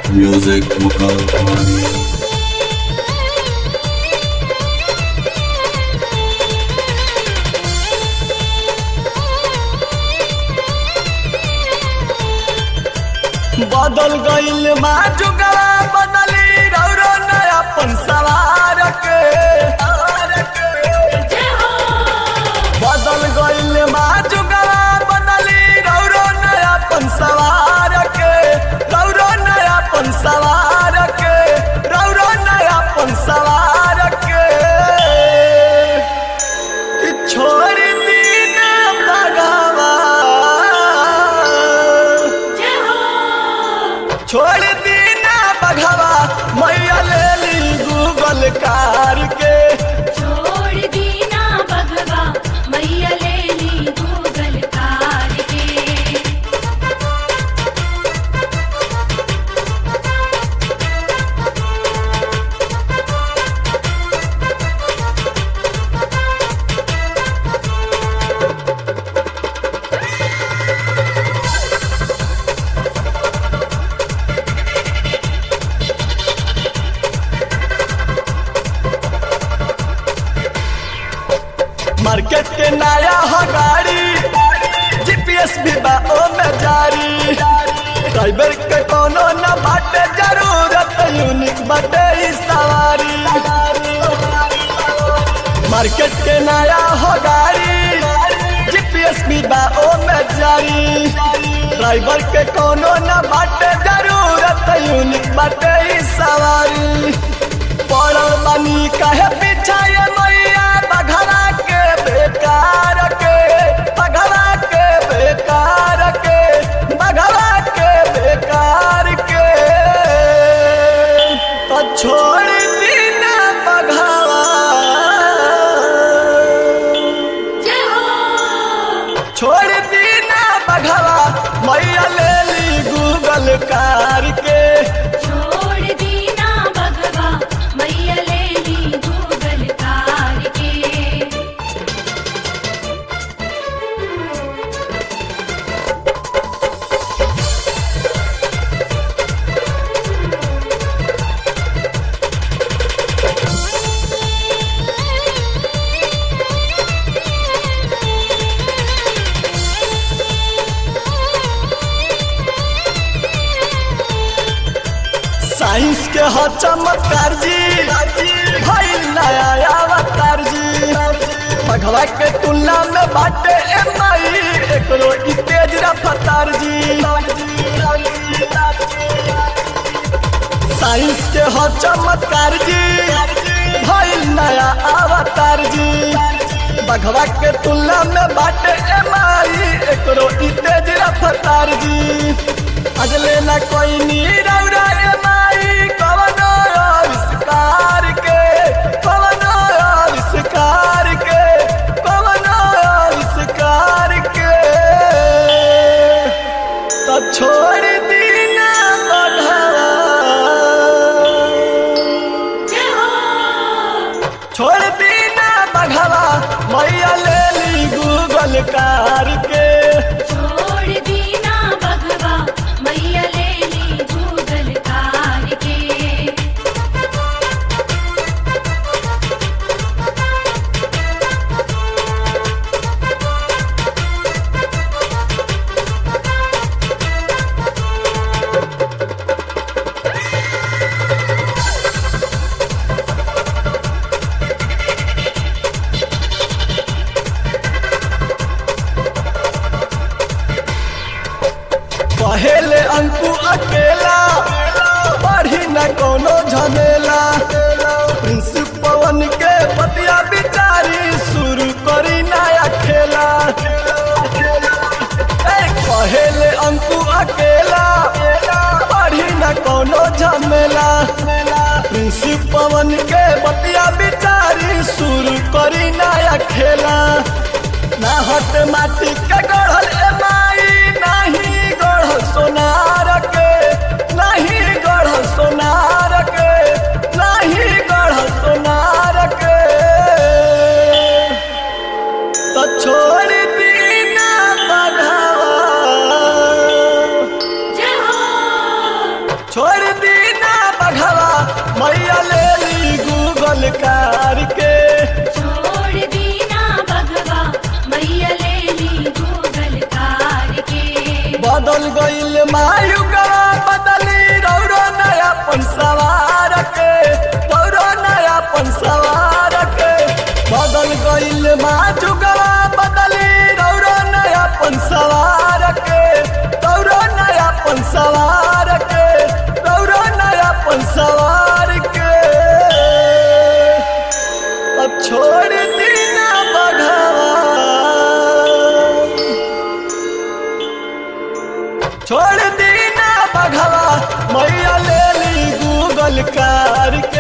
Music Mukal बदल गईल मा जुगला बदली रौरो नया पन सवार के बदल गईल मा जुगला बदली रौरो नया पन सवार के रौरो नया पन सवार के रौरो नया पन सवार के कि छोड़ दीन भगवा छोड़ दीना बघवा मैया ले ली गूगल कार के छोड़ दीना भगवा मैया ले ली गूगल कार के मार्केट के नया हो गाड़ी जीपीएस भी बा ओ में जारी ड्राइवर के कोनो न बाटे जरूरत यूनिक बाटे ई सवारी मार्केट के नया हो गाड़ी जीपीएस भी बा ओ में जारी ड्राइवर के कोनो न बाटे जरूरत यूनिक बाटे ई सवारी पड़ल बनी कहे पीछा ये मैया बघरा के बेकार के बघरा के बेकार के बघरा के बेकार के तो छोड़ दीना बघवा जय हो छोड़ दीना बघवा मैया ले ली गूगल कार के छोड़ दीना भगवा मैया ले ली गूगल कार के साइंस के हो चमत्कार जी भइल नया अवतार जी भगवा के तुलना में बाटे एमआई एकरो ई तेज रफ्तार जी साइंस के हो चमत्कार जी भइल नया अवतार जी भगवा के तुलना में बाटे एमआई एकरो ई तेज रफ्तार जी अजले न कोई नी रौरा एमआई कवनो आविष्कार के कवनो आविष्कार के कवनो आविष्कार के तो छोड़ दीना बढ़ावा जय हो छोड़ दीना बढ़ावा मैया ले ली गूगल कार के छोड़ दीना भगवा मैया ले ली गूगल कार के पहले अंकु अकेला बढ़ी न कोनो झमेला प्रिंस पवन के पतिया बिचारी शुरू करी नया खेला ए, पहले अंकु अकेला बढ़ी न कोनो झमेला प्रिंस पवन के पतिया बिचारी शुरू करी नया खेला ना हट माटी के गढ़ल ए माई नाही गढ़ल सोनार के नहीं गढ़ल सोनार के नहीं गढ़ल सोनार के तो छोड़ दीना बढ़ावा छोड़ दीना बघवा मैया ले ली गूगल कार के छोड़ दीना भगवा मैया ले ली गूगल कार के बदल गईल मायुगवा बदली रौरो नया पन सवार के रौरो नया पन सवार के बदल गईल माजुगवा बदली रौरो नया पन सवार के रौरो नया पन सवार के रौरो नया पन सवार के अब छोड़ दीना बघवा छोड़ दीना बघवा मैया ले ली गूगल कार के